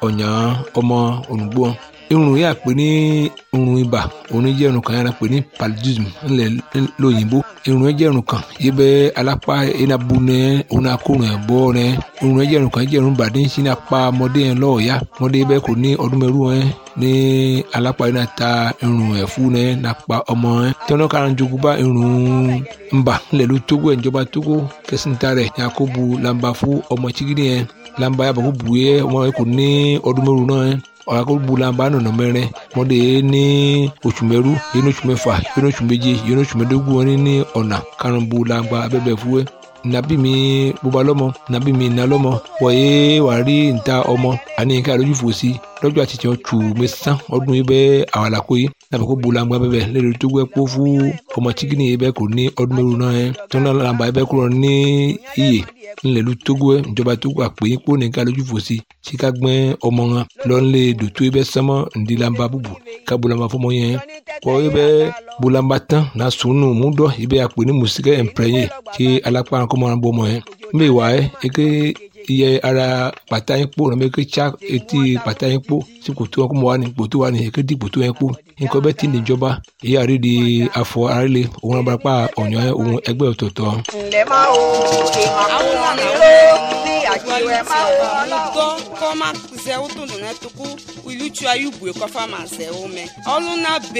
ọ̀yàn ọmọ ònùgbò irun yà pé ní irun ibà òun jẹ́ irun kan yàrá pé ní paludism ńlẹ̀ lóyìnbó irun yẹn jẹ́ irun kan yìí bẹ́ alápá iná bu nẹ òun náà kó rìn bọ́ rẹ irun yẹn jẹ́ irun kan jẹ́ irun bàdé ń sin apá ọmọdé yẹn lọ́ọ̀ọ́yá ọmọdé bẹ́ẹ̀ kò ní ọdún mẹ́rù yẹn ní alápá iná ta irun ẹ̀fú yẹn nàpá ọmọ yẹn tọ́nà kan jogun bá irun ńbà ńlẹ̀ ló tógó ẹ̀ ìjọba tógó kẹsìntà rẹ̀ yakubu lamba fún ọmọ chigidi yẹn lamba yàbọ̀ kó bu yẹ ọmọ yẹn kò ní ọdún mẹ́rù náà yẹn ọ̀rá kó bu lamba nọ̀nà mẹ́rin mọ́dé ní oṣù mẹ́rú yẹn ní oṣù mẹ́fà yẹn ní oṣù méje yẹn ní oṣù mẹ́dógún wọn ní ọ̀nà karùn-ún bu lamba abẹ́bẹ̀ fúwẹ́ nabi mi bóba lọ́mọ nabi mi iná lọ́mọ wọ̀nyé wà rí níta ọmọ àní nǹkan àlójú fòsí lọ́jọ́ àti tiẹ̀ tù mí sán ọdún yìí bẹ́ẹ̀ àwọn àlàkó yìí nàbẹ̀ kó bu lamba bẹ́ẹ̀ lẹ́nu tó gbẹ́ kó fún ọmọ chikini yìí bẹ́ẹ̀ kò ní ọdún mẹ́rù náà yẹn tó náà lamba yìí bẹ́ẹ̀ kúrò ní iye ńlẹ̀lú togo ẹ̀ ìjọba togo àpè yín kó nìkan lójú fòsí tí ká gbẹ́ ọmọ wọn lọ́nlé dòtó yìí bẹ́ẹ̀ sánmọ́ ńdílamba búbu ká bulamba fọmọ yẹn kọ́ yìí bẹ́ẹ̀ bulamba tán na sunu múdọ̀ yìí bẹ́ẹ̀ àpè ní mùsíkẹ́ ẹ̀ǹpẹ̀rẹ̀yìn tí alápá kọ́mọ́ bọ́ ọmọ yẹn mbẹ́ wà ẹ́ eke iye ara pàtà yín kpó nàbẹ ké tsa etí pàtà yín kpó sí kòtò wọn kó mọ wà ní kòtò wà ní eke di kòtò yẹn kpó nǹkan bẹ́ẹ̀ ti ní ìjọba èyí àrí di afọ arílẹ̀ òun náà barapá ọ̀yàn ohun ẹgbẹ́ ọ̀tọ̀ọ̀tọ̀. ǹlẹ́ máa wo ìmọ̀ mi ló ní àjíwẹ̀ máa wo ọlọ́run. kọ́má zẹ́wó tó nù náà tó kú ìlú tí a yóò bùrẹ̀ kọ́fà máa zẹ́wó mẹ́ ọlọ́nà bẹ